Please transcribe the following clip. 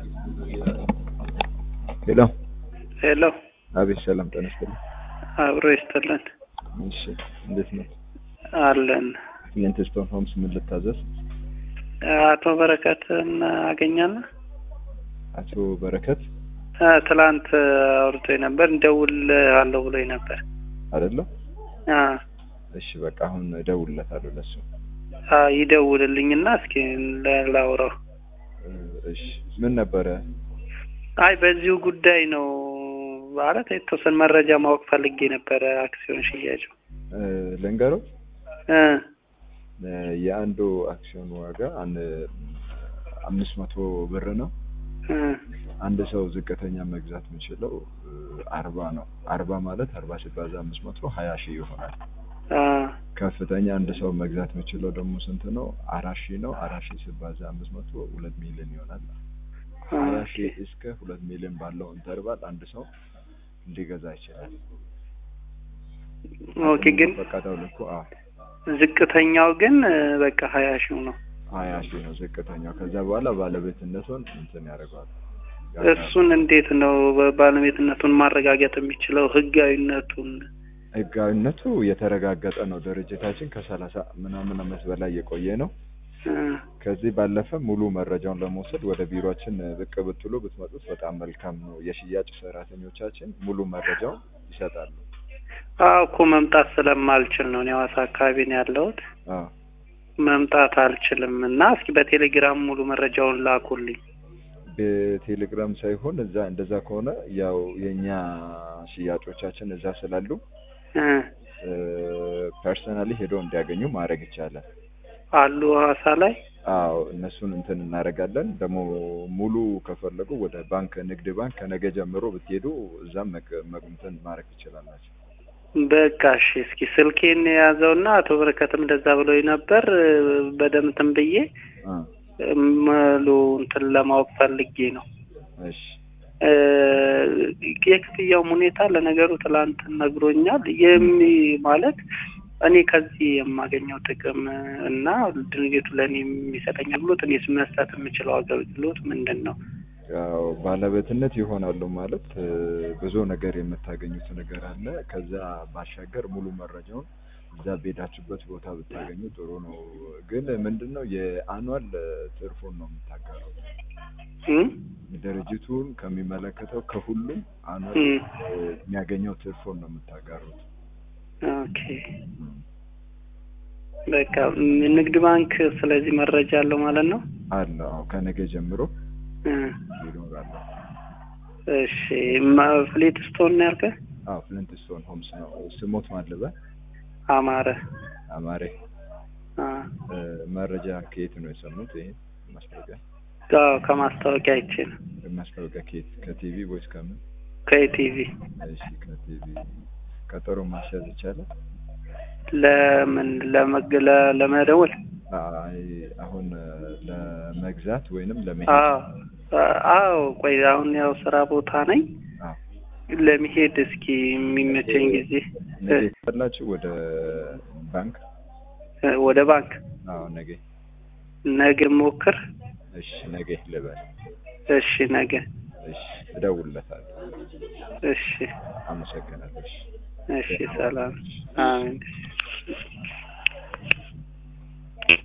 ሄሎ ሄሎ አቤት፣ ሰላም ጤና ይስጥልኝ። አብሮ ይስጥልን እሺ፣ እንዴት ነው? አለን። ክሊንት ስቶን ሆምስ ምን ልታዘዝ? አቶ በረከትን አገኛለሁ። አቶ በረከት አ፣ ትላንት አውርቶኝ ነበር እንደውልልሃለሁ ብሎኝ ነበር። አይደለም? አ እሺ፣ በቃ አሁን እደውልለታለሁ ለሱ። አ ይደውልልኝና እስኪ ለ- ላውራው። እሺ፣ ምን ነበረ? አይ በዚሁ ጉዳይ ነው ማለት የተወሰነ መረጃ ማወቅ ፈልጌ ነበረ። አክሲዮን ሽያጭ እ፣ ልንገረው እ እ፣ የአንዱ አክሲዮን ዋጋ አንድ አምስት መቶ ብር ነው። እ አንድ ሰው ዝቅተኛ መግዛት የሚችለው እ፣ አርባ ነው። አርባ ማለት አርባ ሲባዛ አምስት መቶ ሀያ ሺህ ይሆናል። አ ከፍተኛ አንድ ሰው መግዛት የሚችለው ደግሞ ስንት ነው? አራት ሺህ ነው። አራት ሺህ ሲባዛ አምስት መቶ ሁለት ሚሊዮን ይሆናል። ሀያ ሺህ እስከ ሁለት ሚሊዮን ባለው ኢንተርቫል አንድ ሰው ሊገዛ ይችላል። ኦኬ። ግን ፈቃደው ልኩ አዎ ዝቅተኛው ግን እ፣ በቃ ሀያ ሺው ነው። ሀያ ሺህ ነው ዝቅተኛው። ከዛ በኋላ ባለቤትነቱን እንትን ያደርገዋል። እሱን እንዴት ነው ባለቤትነቱን ማረጋገጥ የሚችለው? ህጋዊነቱን ህጋዊነቱ የተረጋገጠ ነው። ድርጅታችን ከሰላሳ ምናምን አመት በላይ የቆየ ነው። እ፣ ከዚህ ባለፈ ሙሉ መረጃውን ለመውሰድ ወደ ቢሮችን ብቅ ብትሉ ብትመጡት በጣም መልካም ነው። የሽያጭ ሰራተኞቻችን ሙሉ መረጃውን ይሰጣሉ። አዎ እኮ መምጣት ስለማልችል ነው። እኔ ሐዋሳ አካባቢ ነው ያለሁት። አዎ መምጣት አልችልም እና እስኪ በቴሌግራም ሙሉ መረጃውን ላኩልኝ። በቴሌግራም ሳይሆን እዛ እንደዛ ከሆነ ያው የኛ ሽያጮቻችን እዛ ስላሉ እ ፐርሰናሊ ሄዶ እንዲያገኙ ማድረግ ይቻላል። አሉ ሐዋሳ ላይ አዎ እነሱን እንትን እናደርጋለን። ደግሞ ሙሉ ከፈለጉ ወደ ባንክ ንግድ ባንክ ከነገ ጀምሮ ብትሄዱ እዛም መቅ- መቅ- እንትን ማድረግ ትችላላችሁ። በቃ እሺ። እስኪ ስልኬን የያዘውና አቶ በረከትም እንደዛ ብሎኝ ነበር። በደምብ እንትን ብዬ አ ሙሉ እንትን ለማወቅ ፈልጌ ነው። እሺ እ፣ የክፍያውም ሁኔታ ለነገሩ ትላንት ነግሮኛል። የሚ ማለት እኔ ከዚህ የማገኘው ጥቅም እና ድርጅቱ ለእኔ የሚሰጠኝ አገልግሎት እኔ መስጠት የምችለው አገልግሎት ምንድን ነው? ያው ባለቤትነት ይሆናሉ ማለት እ፣ ብዙ ነገር የምታገኙት ነገር አለ። ከዛ ባሻገር ሙሉ መረጃውን እዛ በሄዳችሁበት ቦታ ብታገኙ ጥሩ ነው። ግን ምንድን ነው የአኗል ትርፉን ነው የምታጋሩት። እም? ድርጅቱን ከሚመለከተው ከሁሉም አኗል እም። እ፣ የሚያገኘው ትርፉን ነው የምታጋሩት። ኦኬ በቃ ም- ንግድ ባንክ ስለዚህ መረጃ አለው ማለት ነው። አለ አዎ፣ ከነገ ጀምሮ እ፣ ይኖራሉ። እሺ ማ- ፍሊት ስቶን ነው ያልከህ? አዎ ፍሊንት ስቶን ሆምስ ነው ስሞት ማለበ አማረ አማሬ አ፣ እ፣ መረጃ ከየት ነው የሰሙት? ይሄ ማስታወቂያ አዎ ከማስታወቂያ አይቼ ነው ማስታወቂያ ከየት ከቲቪ ወይስ ከምን? ከኢቲቪ እሺ ከቲቪ ቀጠሮ ማስያዝ ይቻላል? ለምን ለመግ ለ- ለመደወል አይ አሁን እ፣ ለመግዛት ወይንም ለመሄድ አዎ አዎ ቆይ አሁን ያው ስራ ቦታ ነኝ አዎ ለመሄድ እስኪ የሚመቸኝ ጊዜ ነገ ካላችሁ ወደ ባንክ እ፣ ወደ ባንክ አዎ ነገ ነገ ሞክር እሺ ነገ ልበል እሺ ነገ እሺ እደውልለታለሁ እሺ አመሰግናለሁ እሺ እሺ ሰላም አሜን